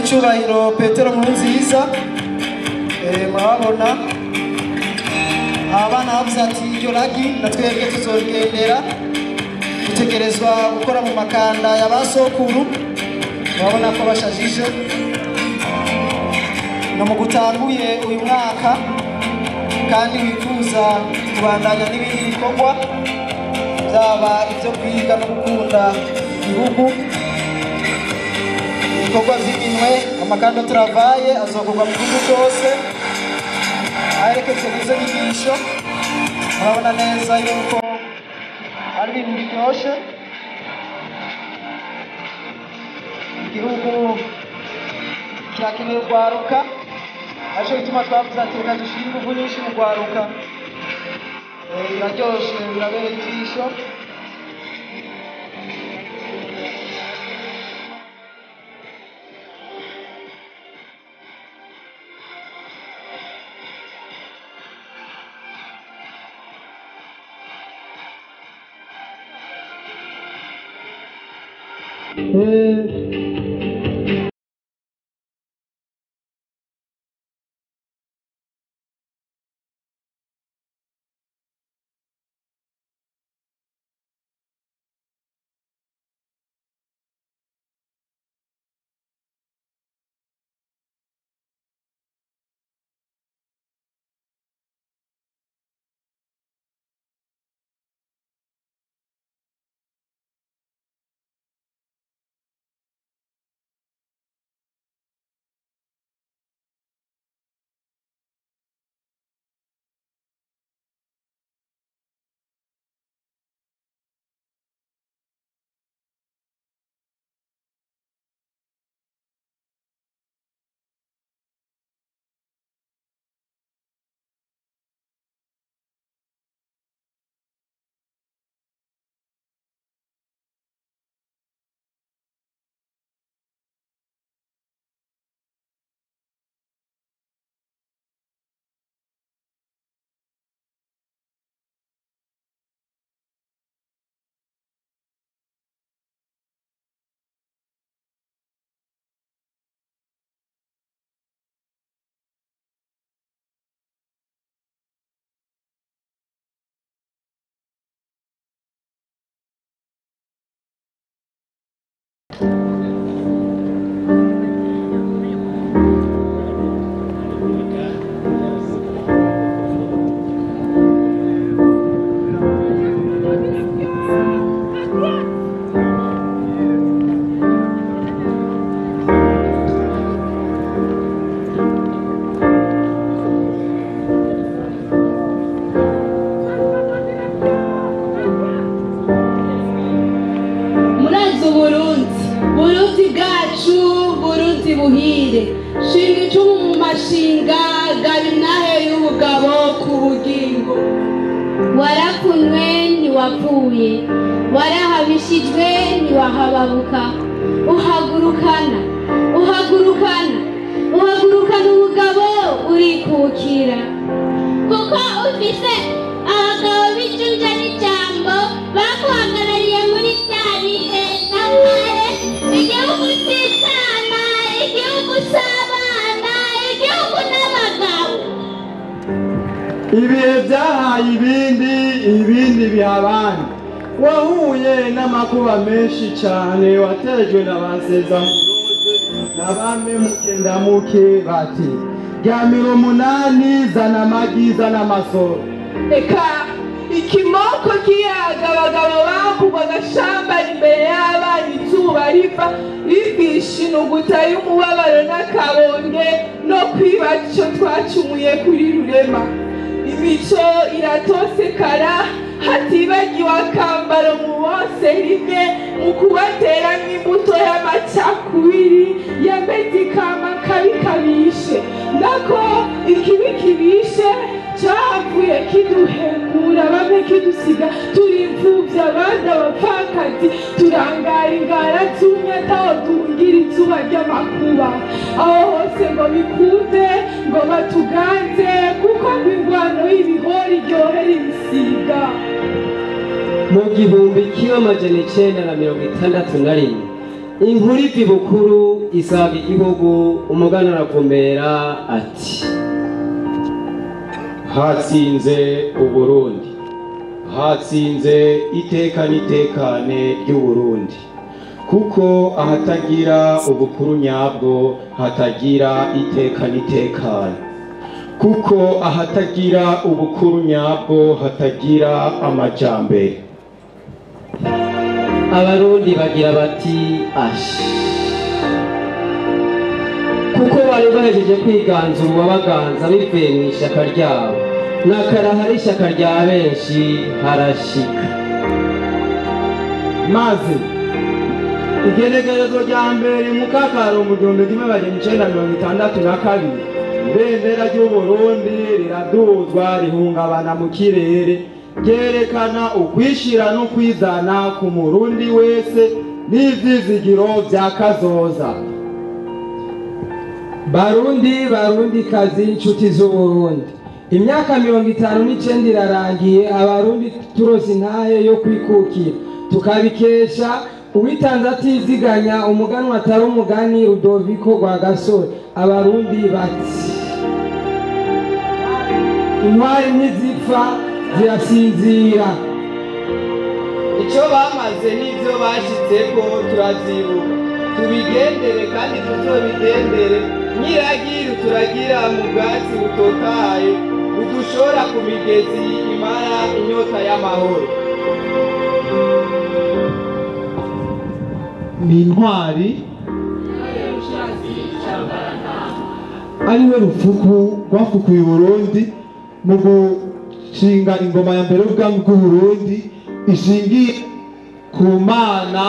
nyir'icyubahiro petero nkurunziza Eh, murababona abana bavuze ati iryo ragi na twebwe tuzorigendera dutegerezwa gukora mu makanda ya ba sokuru murabona ko bashajije no mu gutanguye uyu mwaka kandi wifuza kubandanya n'ibindi bikorwa byaba ibyo kwiga no gukunda igihugu ibikorwa by'iminwe amakanda turavaye azokorwa mu gihugu cyose aherekejwe n'izo nyigisho murabona neza yuko ari ibintu biryoshye igihugu kirakeneye urwaruka aricyo bituma twavuze ati reka dushyire ingufu nyinshi mu rwaruka Eh, biraryoshe birabereye ijisho murazi uburundi burundi bwacu burundi buhire shinga icumu mu mashinga gaba inahe y'ubugabo ku bugingo warakunwe ntiwapfuye warahabishijwe ntiwahababuka uhagurukana uhagurukana uhagurukana ubugabo urikukira kuko ufise abagabo b'icunja n'ijambo baguhagarariye muri bya bihe na kare igihugu cy'icana igihugu cy'abana igihugu n'abagabo ibihe byahaye ibindi ibindi biha abandi wahuye n'amakuba menshi cyane watejwe na ba sezamuroze na ba memuke ndamuke bati ryamira umunani zana amagi zana amasoro reka ikimoko kiyaga abagabo bakugwa agashamba imbere y'abana izuba riva bigisha inuguta y'umubabaro n'akabonge no kwiba icyo twacumuye kuri rurema imico iratosekara hatibagiwe akambaro mu bose rimwe mu kubateramo imbuto y'amacakubiri yameze ikama kabi kabishe nako ikibi kibishe cyavuye kiduhekura bamwe kidusiga turi imfubyi abandi abapfakazi turangara ingara zumye ataho duhungira izuba ry'amakuba aho hose ngo bikunde ngo batuganze kuko ngo ingwano y'ibihori iryohera ibisiga mu gihumbi kimwe amajana icenda na mirongo itandatu na rimwe inkuru ivi bukuru isaga igihugu umugani aravumera ati hatsinze uburundi hatsinze iteka n'itekane ry'uburundi kuko ahatagira ubukuru nyabwo hatagira iteka n'itekane kuko ahatagira ubukuru nyabwo hatagira amajambere abarundi bagira bati ashi kuko bari bahejeje kwiganzura uwabaganza bivuye mu ishyaka ryabo nakaraha ari ishyaka rya benshi harashika maze igenekerezo rya mbere mu kakaro mu gihumbi kimwe magana icenda mirongo itandatu na kabiri ibendera ry'uburundi riraduzwa rihungabana mu kirere ryerekana ukwishira n'ukwizana ku murundi wese n'ivyizigiro vya kazoza barundi barundi kazi inshuti z'uburundi imyaka mirongo itanu n'icenda irarangiye abarundi turose intahe yo kwikukira tukabikesha uwitanze atiziganya umuganwa atari umugani rudoviko rwa gasore abarundi bati intwari ntizipfa zirasinzira icyo bamaze n'ibyo bashyitseko turazibuka tubigendere kandi tuzobigendere nyiragiru turagira mu bwatsi butotahaye budushora ku migezi imara inyota y'amahoro ni intwari ariwe rufuku rwafukuye uburundi mu gushinga ingoma ya mbere y'ubwami bw'uburundi ishingiye ku mana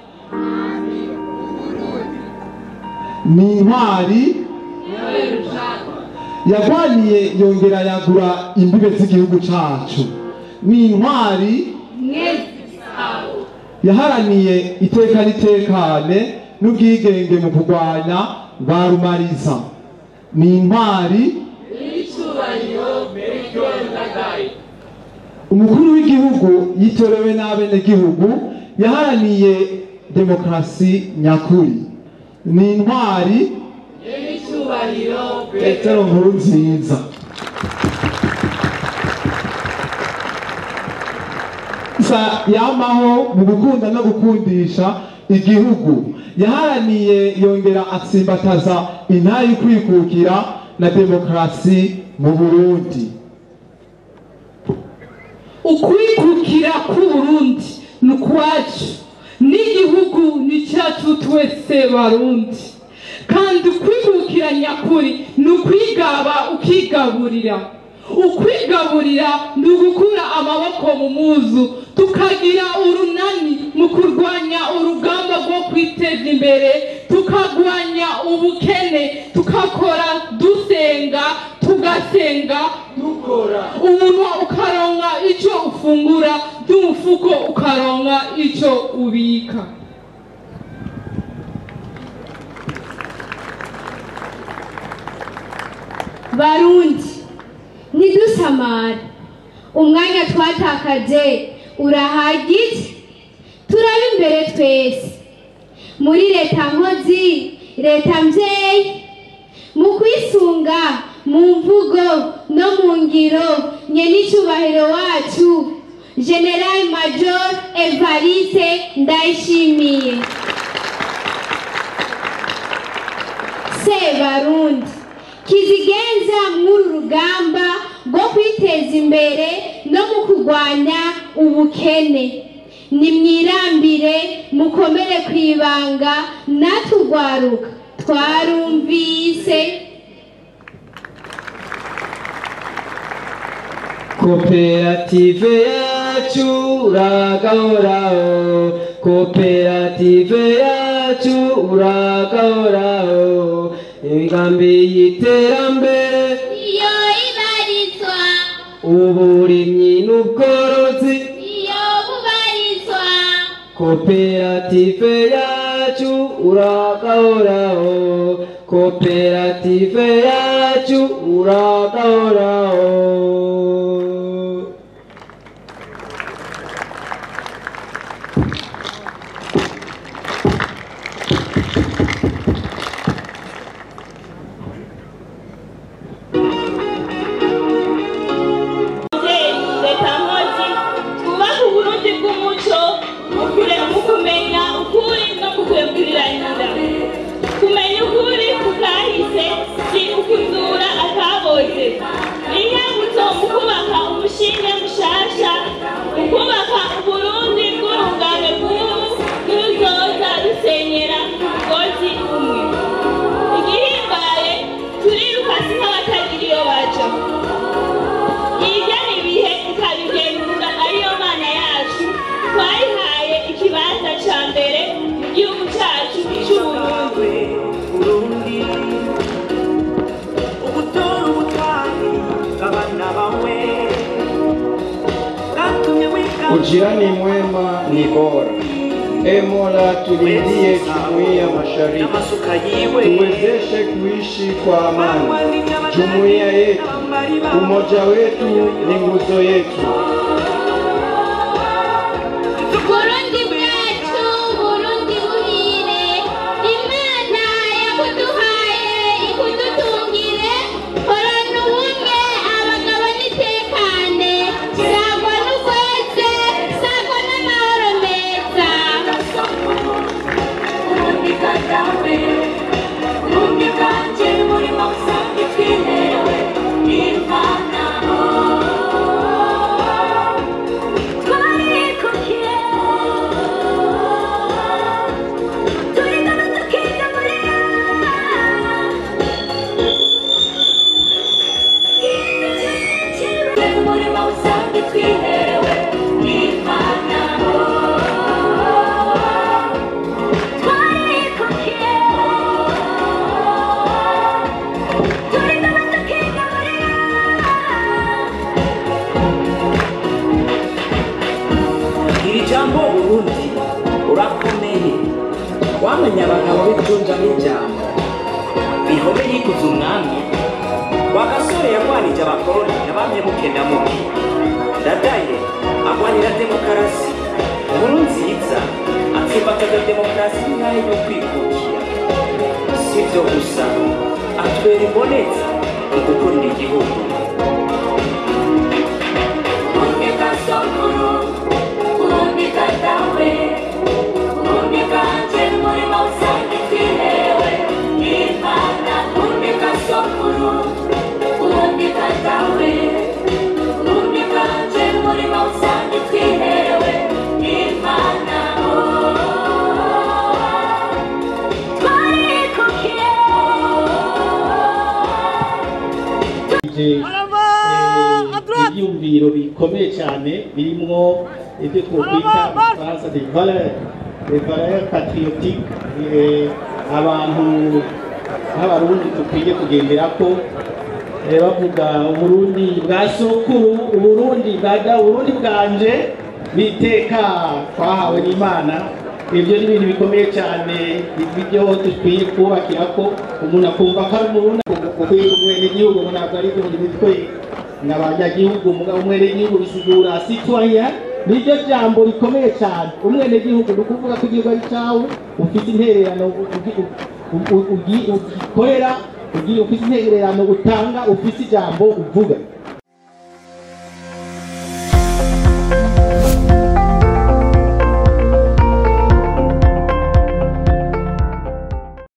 ni intwari yarwaniye yongera yagura imbibe z'igihugu cacu ni intwari yaharaniye iteka n'itekane n'ubwigenge mu kurwanya ba rumariza ni intwari umukuru w'igihugu yitorewe n'abenegihugu yaharaniye demokarasi nyakuri ni intwari petero nkuru nziza sa yamaho mu gukunda no gukundisha igihugu yaharaniye yongera atsimbataza intara y'ukwikukira na demokarasi mu burundi ukwikukira k'uburundi ni ukwacu n'igihugu ni cyacu twese barundi kandi ukwikukira nyakuri ni ukwigaba ukigaburira ukwigaburira ni ugukura amaboko mu muzu tukagira urunani mu kurwanya urugamba rwo kwiteza imbere tukarwanya ubukene tukakora dusenga tugasenga dukora umunwa ukaronka icyo ufungura n'umufuko ukaronka icyo ubika barundi ntidusamare umwanya twatakaje urahagije turabe imbere twese muri leta nkozi leta mbyeyi mu kwisunga mu mvugo no mu ngiro nyen'icyubahiro wacu general major evariste ndayishimiye sebarundi kizigenza mw'uru rugamba rwo kwiteza imbere no mu kurwanya ubukene nimwirambire mukomere ku ibanga natugwaruka twarumvise koperative yacu uragahoraho koperative yacu uragahoraho imigambi y'iterambere iyo ibarizwa uburimyi n'ubworozi iyo bubarizwa koperative yacu uragahoraho koperative yacu uragahoraho Ujirani mwema ni bora. E Mola, tulindie jumuiya mashariki, tuwezeshe kuishi kwa amani. Jumuiya yetu, umoja wetu ni nguzo yetu. Burundi bwacu Burundi buhire Imana yakuduhaye ikudutungire horana ubumwe abagabo n'itekane sagwa n'ugweze sagwa n'amahoro meza Burundi kadawe Burundi bwanje burimo usanga twiherewe Imana iri jambo burundi urakomeye wamenya abagabo b'icunja n'ijambo bihome yikuza umwami wa gasore yarwanije abakoroni yabamye mukenda muke ndadaye agwanira demokarasi nkuru nziza atsimbataza demokarasi n'intare yo kwikukira si ibyo gusa atubera imboneza mu gukorera igihugu ibyumviro bikomeye cyane birimwo ibyo twokwita mu faransa de valeur de valeur patriotique eh, abantu nk'abarundi dukwiye kugenderako eh, bavuga uburundi bwa sokuru uburundi bwaga uburundi bwanje biteka twahawe n'imana ibyo ni ibintu bikomeye cyane ibyo dukwiye kubakira ko umuntu akumva ko ari umurundi ukwiye kumwene igihugu ngo ntabwo ari ibyo mitwe n'abanyagihugu umwenegihugu bisigura citoyen niryo jambo rikomeye cyane umwenegihugu ni ukuvuga ko igihugu ari cyawe ufite intererano ugikorera ufite intererano utanga ufite ijambo uvuga